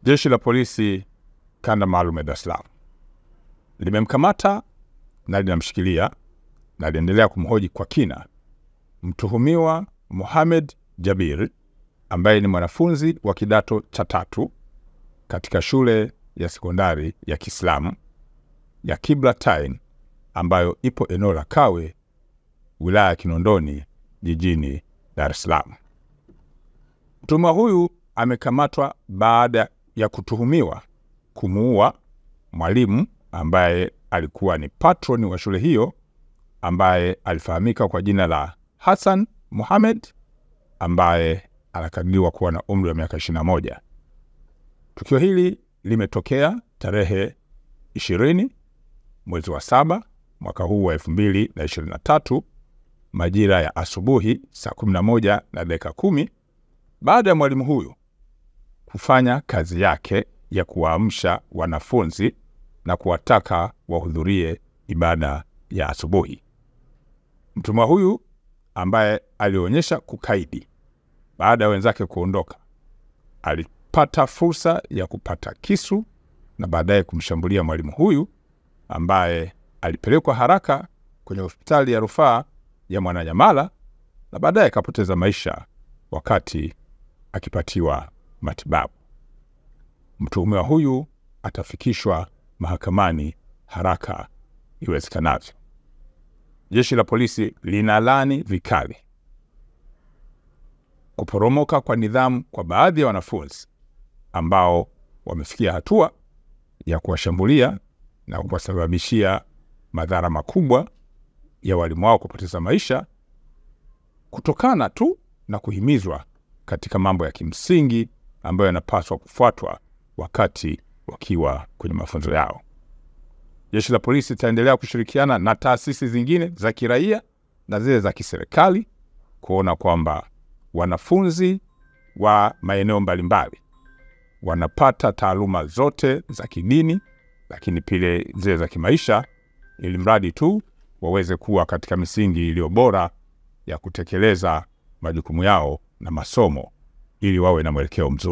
Jeshi la polisi kanda maalum ya Dar es Salaam limemkamata na linamshikilia na liendelea kumhoji kwa kina mtuhumiwa Mohamed Jabir ambaye ni mwanafunzi wa kidato cha tatu katika shule ya sekondari ya Kiislamu ya Kiblatain ambayo ipo eneo la Kawe, wilaya ya Kinondoni, jijini Dar es Salaam. Mtuhumiwa huyu amekamatwa baada ya kutuhumiwa kumuua mwalimu ambaye alikuwa ni patroni wa shule hiyo ambaye alifahamika kwa jina la Hassan Mohamed ambaye anakadiriwa kuwa na umri wa miaka 21. Tukio hili limetokea tarehe 20 mwezi wa saba mwaka huu wa 2023 majira ya asubuhi saa 11 na dakika kumi baada ya mwalimu huyu kufanya kazi yake ya kuwaamsha wanafunzi na kuwataka wahudhurie ibada ya asubuhi. Mtumwa huyu ambaye alionyesha kukaidi baada ya wenzake kuondoka, alipata fursa ya kupata kisu na baadaye kumshambulia mwalimu huyu ambaye alipelekwa haraka kwenye hospitali ya rufaa ya Mwananyamala na baadaye akapoteza maisha wakati akipatiwa matibabu. Mtuhumiwa huyu atafikishwa mahakamani haraka iwezekanavyo. Jeshi la polisi linalani vikali kuporomoka kwa nidhamu kwa baadhi ya wanafunzi ambao wamefikia hatua ya kuwashambulia na kuwasababishia madhara makubwa ya walimu wao kupoteza maisha kutokana tu na kuhimizwa katika mambo ya kimsingi ambayo yanapaswa kufuatwa wakati wakiwa kwenye mafunzo yao. Jeshi la polisi litaendelea kushirikiana na taasisi zingine za kiraia na zile za kiserikali kuona kwamba wanafunzi wa maeneo mbalimbali wanapata taaluma zote za kidini, lakini pia zile za kimaisha, ili mradi tu waweze kuwa katika misingi iliyo bora ya kutekeleza majukumu yao na masomo, ili wawe na mwelekeo mzuri.